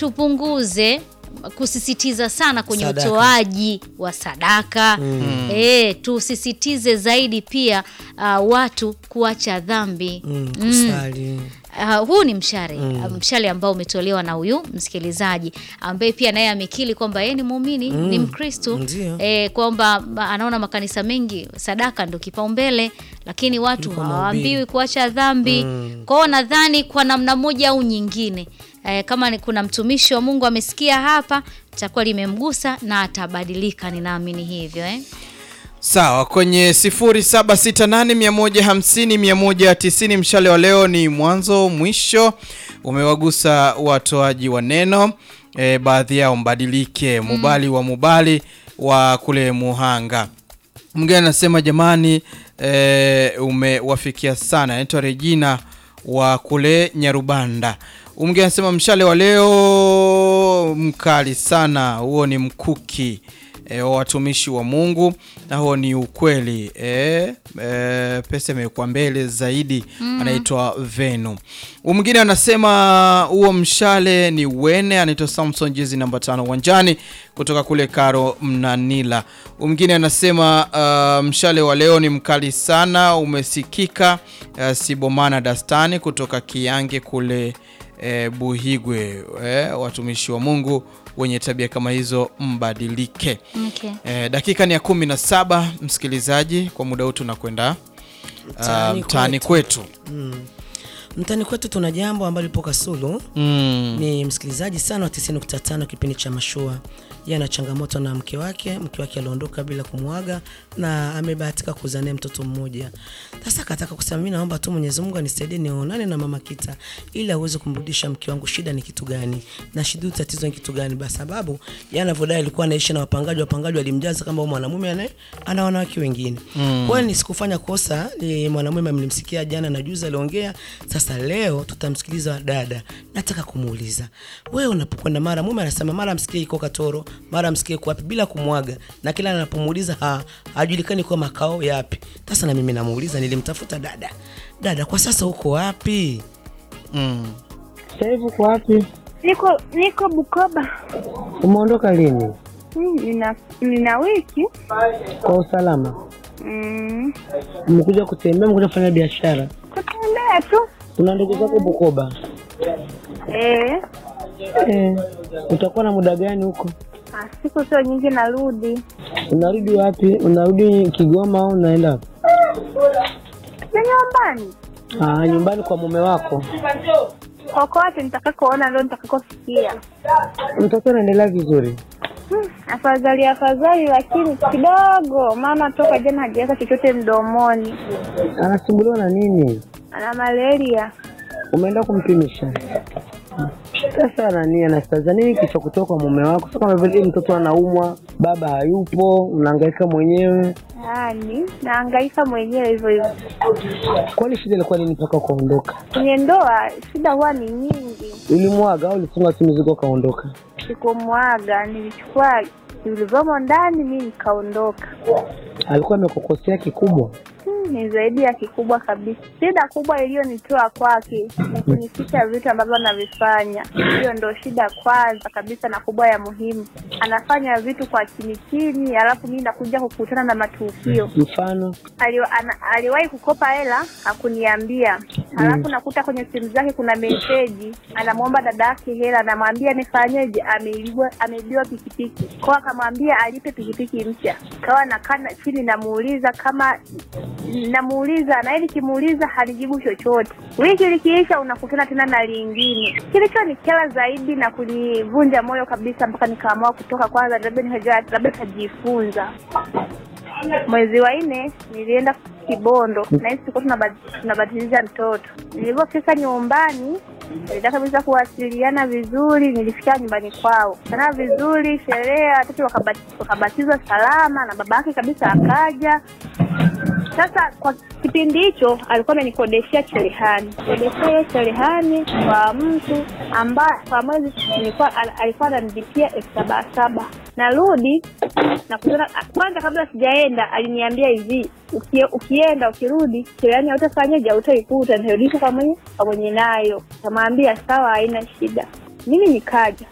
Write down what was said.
tupunguze kusisitiza sana kwenye Sadaka. utoaji wa sadaka eh, tusisitize zaidi pia uh, watu kuacha dhambi Mm, kusali. Uh, huu ni mshale uh, mshale ambao umetolewa na huyu msikilizaji ambaye pia naye amekili kwamba yeye ni muumini ni Mkristo Ndio. eh, kwamba ma- anaona makanisa mengi sadaka ndo kipaumbele, lakini watu Kuliko hawaambiwi mahubiri. kuacha dhambi. Kwa hiyo nadhani kwa namna moja au nyingine eh, kama ni kuna mtumishi wa Mungu amesikia hapa, itakuwa limemgusa na atabadilika, ninaamini hivyo eh. Sawa, kwenye 0768150190 mshale wa leo ni mwanzo mwisho, umewagusa watoaji wa neno e, baadhi yao mbadilike, mubali wa mubali wa kule Muhanga. Mwingine anasema jamani, e, umewafikia sana. Anaitwa Regina wa kule Nyarubanda. Mwingine anasema mshale wa leo mkali sana, huo ni mkuki e, wa watumishi wa Mungu na huo ni ukweli e, e, pesa imewekwa mbele zaidi. Anaitwa Venu. Huyu Mwingine anasema huo mshale ni wene, anaitwa Samson jezi namba tano uwanjani kutoka kule Karo Mnanila. Huyu Mwingine anasema uh, mshale wa leo ni mkali sana, umesikika uh, Sibomana Dastani kutoka Kiange kule eh, Buhigwe. Eh, watumishi wa Mungu wenye tabia kama hizo mbadilike. Okay. Eh, dakika ni ya kumi na saba msikilizaji, kwa muda huu tunakwenda uh, Mtaani mtaani kwetu. Mtani kwetu tuna jambo ambalo lipo Kasulu. Mm. Ni msikilizaji sana wa 90.5 kipindi cha Mashua. Yeye ana changamoto na mke wake, mke wake aliondoka bila kumwaga na amebahatika kuzaa naye mtoto mmoja. Sasa akataka kusema mimi naomba tu Mwenyezi Mungu anisaidie nionane na mama Kita ili aweze kumrudisha mke wangu. Shida ni kitu gani? Na shida tatizo ni kitu gani? Kwa sababu yeye anavyodai alikuwa anaishi na wapangaji, wapangaji walimjaza kama huyu mwanamume ana ana wanawake wengine. Kwa hiyo ni sikufanya kosa, ni mwanamume mlimsikia jana na juzi aliongea. Sasa leo tutamsikiliza dada. Nataka kumuuliza. Wewe unapokwenda mara mume anasema mara msikie iko Katoro, mara msikie iko wapi bila kumwaga. Na kila anapomuuliza ha, hajulikani kwa makao yapi. Sasa na mimi namuuliza nilimtafuta dada. Dada kwa sasa uko wapi? Mm. Sasa hivi uko wapi? Niko niko Bukoba. Umeondoka lini? Mm, nina nina wiki Kwa usalama? mm, Umekuja kutembea, umekuja kufanya biashara? kutembea tu Una ndugu zako Bukoba? eh, Eh, utakuwa na muda gani huko? ah, siku sio nyingi narudi. Unarudi wapi? Unarudi Kigoma au unaenda wapi? Ni nyumbani Ah, nyumbani kwa mume wako. kokote nitakakoona ndo nitakakofikia. Mtoto anaendelea vizuri? Hmm, afadhali afadhali, lakini kidogo, maana toka jana hajaweka chochote mdomoni, Anasumbuliwa na nini? ana malaria. Umeenda kumpimisha? Sasa nani anastaza nini kilichokutoka kwa mume wako? Sasa kama vile mtoto anaumwa, baba hayupo, unahangaika mwenyewe. Yani naangaika mwenyewe hivyo hivyo. Kwani shida ilikuwa nini mpaka ukaondoka? Kwenye ndoa shida huwa ni nyingi. Ulimwaga au ulifunga tu mizigo ukaondoka? Sikumwaga, nilichukua vilivyomo ndani, mi nikaondoka. Alikuwa amekukosea kikubwa? Hmm, ni zaidi ya kikubwa kabisa. Shida kubwa iliyonitoa kwake ni kunificha vitu ambavyo anavifanya. Hiyo ndo shida kwanza kabisa na kubwa ya muhimu. Anafanya vitu kwa chini chini, alafu mimi nakuja kukutana na matukio. Mfano Ali, ana, aliwahi kukopa hela hakuniambia, alafu nakuta kwenye simu zake kuna meseji, anamwomba dada yake hela, anamwambia nifanyeje, ameibiwa ameibiwa pikipiki kwao, akamwambia alipe pikipiki mpya. Kawa nakaa na- chini namuuliza kama namuuliza na ili kimuuliza hanijibu chochote. Wiki likiisha unakutana tena na lingine. Kilichonikera zaidi na kunivunja moyo kabisa, mpaka nikaamua kutoka kwanza, labda nikajua labda tajifunza. Mwezi wa nne nilienda Kibondo na hisi tulikuwa tunabad- tunabatilisha mtoto. Nilipofika nyumbani nilitaka kabisa kuwasiliana vizuri, nilifikia nyumbani kwao sana vizuri, sherehe watoto wakabati- wakabatizwa salama na baba yake kabisa akaja. Sasa kwa kipindi hicho alikuwa amenikodeshea cherehani, kodeshea hiyo cherehani kwa mtu ambaye kwa mwezi nilikuwa al- alikuwa ananilipia elfu saba saba. Narudi nakutana kwanza, kabla sijaenda aliniambia hivi, ukie, ukienda ukirudi cherehani hautafanyaje, hautaikuta, nirudisha kwa mwenye kwa mwenye nayo. Kamwambia sawa, haina shida. Mimi nikaja